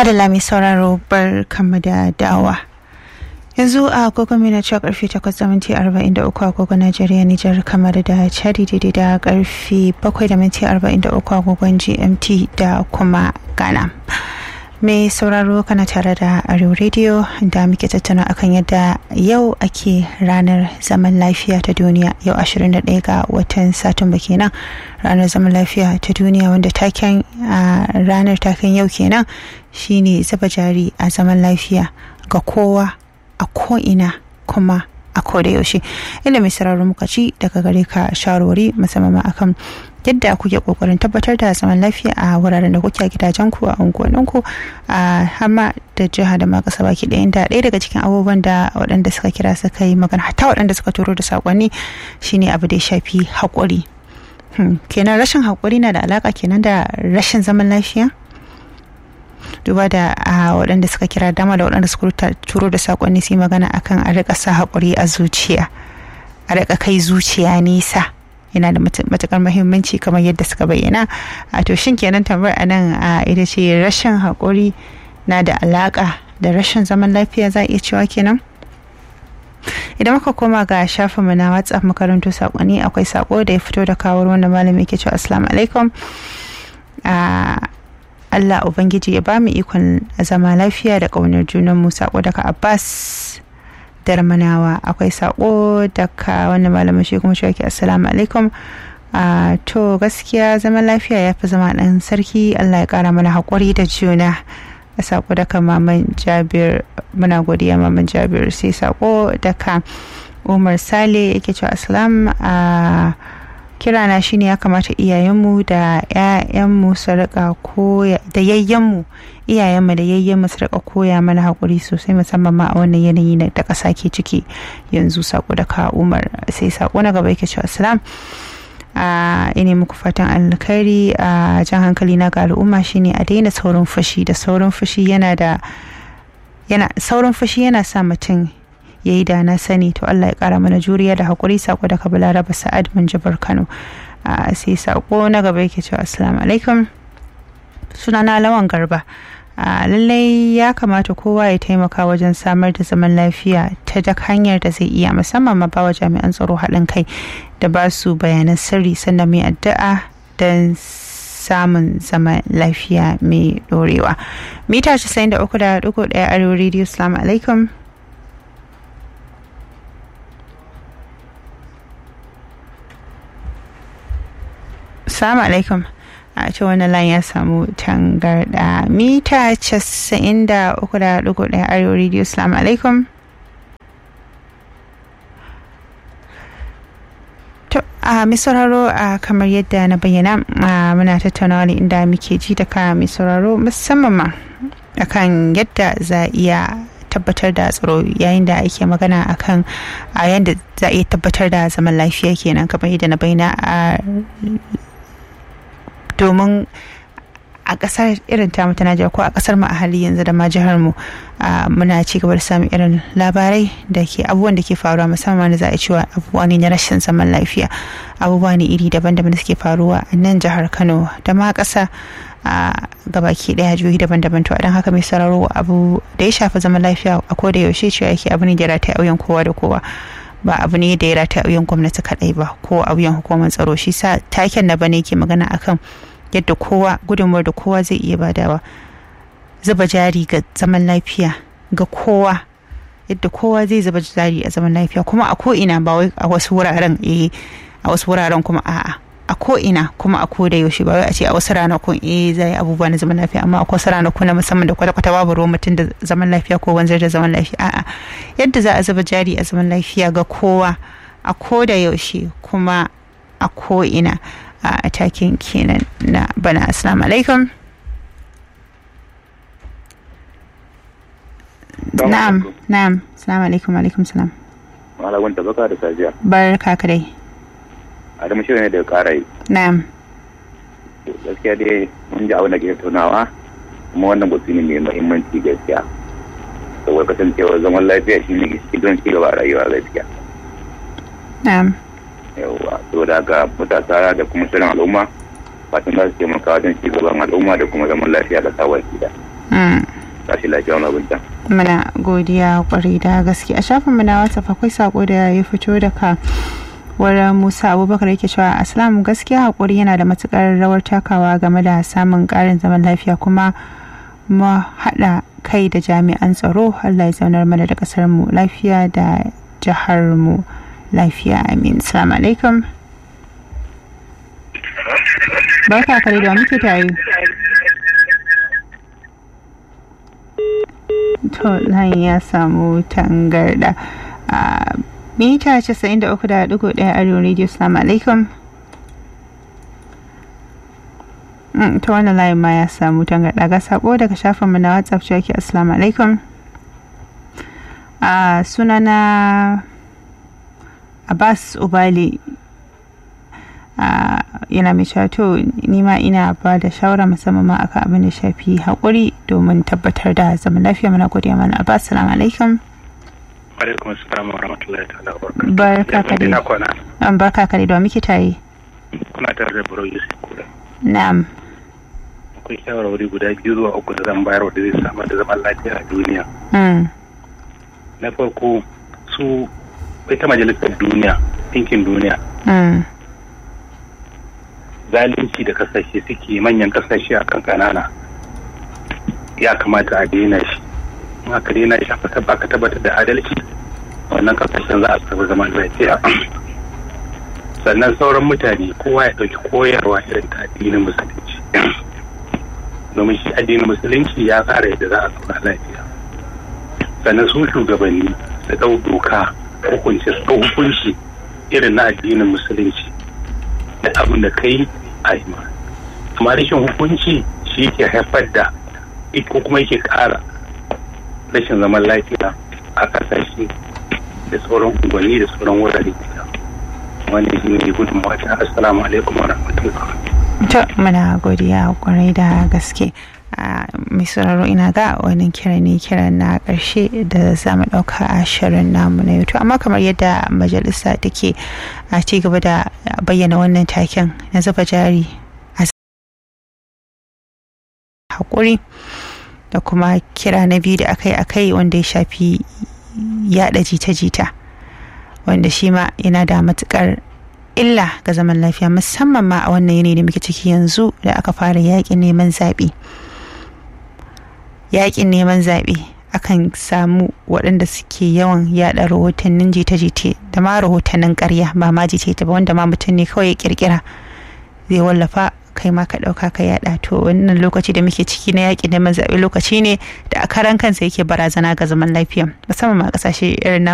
Adala mai sauraro bar kama da dawa. Yanzu a agogon mina cewa karfe 8:43 agogon Najeriya Nijar kamar da Chadi daidai da karfe 7:43 agogon GMT da kuma Ghana. Mai sauraro kana tare da Arewa Radio da muke tattauna akan yadda yau ake ranar zaman lafiya ta duniya yau 21 ga watan Satumba kenan ranar zaman lafiya ta duniya wanda taken ranar taken yau kenan shine zuba jari a zaman lafiya ga kowa a ko'ina kuma a koda yaushe inda mai sauraro muka ci daga gare ka shawarwari musamman akan yadda kuke kokarin tabbatar da zaman lafiya a wuraren da kuke a gidajen ku a unguwannin ku a hama da jiha da ma kasa baki ɗaya da ɗaya daga cikin abubuwan da waɗanda suka kira suka yi magana hatta waɗanda suka turo da saƙonni shine abu da ya shafi haƙuri kenan rashin haƙuri na da alaƙa kenan da rashin zaman lafiya duba da waɗanda suka kira dama da waɗanda suka turo da saƙonni su yi magana akan a riƙa sa haƙuri a zuciya a riƙa kai zuciya nisa yana da matukar mahimmanci kamar yadda suka bayyana a to shin kenan tambayar a nan ita ce rashin haƙuri na da alaƙa da rashin zaman lafiya za a iya cewa kenan idan muka koma ga shafinmu na whatsapp makarantu saƙonni akwai saƙo da ya fito da kawo wanda malami ke cewa assalamu alaikum Allah Ubangiji ya ba mu ikon zama lafiya da ƙaunar junanmu sako daga Abbas Darmanawa akwai sako daga wannan malamin shi kuma shi assalamu alaikum to gaskiya zaman lafiya ya fi zama ɗan sarki Allah ya ƙara mana haƙuri da juna a sako daga maman Jabir muna godiya maman Jabir sai sako daga Umar Sale yake cewa assalam a kirana shine ya kamata iyayenmu da 'ya'yanmu su rika koya da yayyenmu iyayenmu da yayyenmu su rika koya mana hakuri sosai musamman ma a wannan yanayi na da ƙasa ke ciki yanzu sako da ka umar sai sako na gaba yake cewa salam a ina muku fatan alkhairi a jan hankali na ga al'umma shine a daina saurin fushi da saurin fushi yana da yana saurin fushi yana sa mutum ya yi da na sani to Allah ya kara mana juriya da haƙuri sako daga balaraba sa'ad jabar kano sai sako na gaba yake cewa assalamu alaikum sunana lawan garba lallai ya kamata kowa ya taimaka wajen samar da zaman lafiya ta duk hanyar da zai iya musamman ma bawa jami'an tsaro haɗin kai da ba su bayanan sirri sannan mai addu'a don samun zaman lafiya mai ɗorewa mita 93.1 arewa radio salamu alaikum Assalamu alaikum. A ce wani lan ya samu tangarda mita casa'in da uku da dugu ɗaya arewa radio salamu alaikum. To a mai sauraro a kamar yadda na bayyana muna tattaunawa ne inda muke ji da ka mai sauraro musamman ma akan yadda za iya tabbatar da tsaro yayin da ake magana akan a yadda za a iya tabbatar da zaman lafiya kenan kamar yadda na bayyana a domin a kasar irin tamu ta Najeriya ko a kasar mu a hali yanzu da ma jihar mu muna ci gaba da samun irin labarai da ke abubuwan da ke faruwa musamman da za a cewa abubuwa ne na rashin zaman lafiya abubuwa ne iri daban-daban da suke faruwa a nan jihar Kano da ma kasa a gabaki daya jihohi daban-daban to don haka mai sauraro abu da ya shafi zaman lafiya a koda yaushe cewa yake abu ne da ya rata auyen kowa da kowa ba abu ne da ya rata auyen gwamnati kadai ba ko auyen hukumar tsaro shi sa taken na bane ke magana akan yadda kowa gudunmuwar da kowa zai iya badawa zuba jari ga zaman lafiya ga kowa yadda kowa zai zuba jari a zaman lafiya kuma a ko'ina ba wai a wasu wuraren eh a wasu wuraren kuma a'a a ko'ina kuma a koda yaushe ba wai a ce a wasu ranakun eh zai abubuwa na zaman lafiya amma a wasu ranakun na musamman da kwata-kwata babu ruwan mutum da zaman lafiya ko wanzar da zaman lafiya a'a yadda za a zuba jari a zaman lafiya ga kowa a koda yaushe kuma a ko'ina a takin kenan na bana assalamu alaikum na'am na'am assalamu alaikum alaikum salam malamin ta baka da safiya barka ka dai adamu shirin ne da kara yi na'am gaskiya dai mun ji abin da ke tunawa kuma wannan batu ne mai muhimmanci gaskiya saboda kasancewar zaman lafiya shi ne cikin ci gaba a rayuwa gaskiya na'am yawwa saboda haka matasa da kuma shirin al'umma fatan za su taimaka wajen ci gaban al'umma da kuma zaman lafiya da sawa gida. tashi lafiya wani abin can. muna godiya kwarai da gaske a shafin mu na whatsapp akwai sako da ya fito daga wurin musa abubakar yake cewa aslam gaskiya hakuri yana da matukar rawar takawa game da samun karin zaman lafiya kuma mu haɗa kai da jami'an tsaro allah ya zaunar mana da ƙasar mu lafiya da jihar mu lafiya amin salamu alaikum barka kare da muke tare to nan ya samu tangarda a mita 93.1 arewa radio salamu alaikum ta wannan layin ma ya samu tangarda ga sako daga shafinmu na whatsapp cewa ke assalamu alaikum a sunana abbas ubali yana mai to nima ina ba da shawara musamman ma akan abin da shafi haƙuri domin tabbatar da zaman lafiya mana godiya mana abbas salamu alaikum alaikum assalam wa rahmatullahi ta'ala wa barka ka dai an barka ka dai da muke tare kuna tare da buro yusuf kula na'am akwai shawarwari guda biyu zuwa uku da zan bayar da zai samar da zaman lafiya a duniya na farko su ita majalisar duniya ɗinkin duniya zalunci da kasashe suke manyan kasashe a kan kanana ya kamata a daina shi in aka daina shi aka tabbatar da adalci wannan kasashen za a samu zaman lafiya sannan sauran mutane kowa ya ɗauki koyarwa irin ta addinin musulunci domin shi addinin musulunci ya tsara yadda za a zauna lafiya sannan su shugabanni su ɗau doka hukunci su ɗau hukunci irin na addinin musulunci da abin da kai a yi amma rashin hukunci shi ke haifar da ko kuma yake ƙara rashin zaman lafiya a ƙasashe da sauran unguwanni da sauran wurare wannan shi ne gudunmawa ta assalamu alaikum wa rahmatullah to muna godiya kwarai da gaske mai sauraro ina ga wani kira ne kira na karshe da za mu ɗauka a shirin namu na youtube amma kamar yadda majalisa take a ci gaba da bayyana wannan taken na zuba jari a haƙuri da kuma kira na biyu da akai akai wanda ya shafi yada jita-jita wanda shi ma yana da matukar illa ga zaman lafiya musamman ma a wannan yanayi da muke ciki yanzu da aka fara yakin neman zaɓe yakin neman zaɓe akan samu waɗanda suke yawan yada rahotannin jita-jita da ma rahotannin ƙarya ba ma jita ba wanda ma mutum ne kawai ya kirkira zai wallafa kai ma ka ɗauka ka yada to wannan lokaci da muke ciki na yakin neman zaɓe lokaci ne da a karan kansa yake barazana ga zaman lafiya musamman ma ƙasashe irin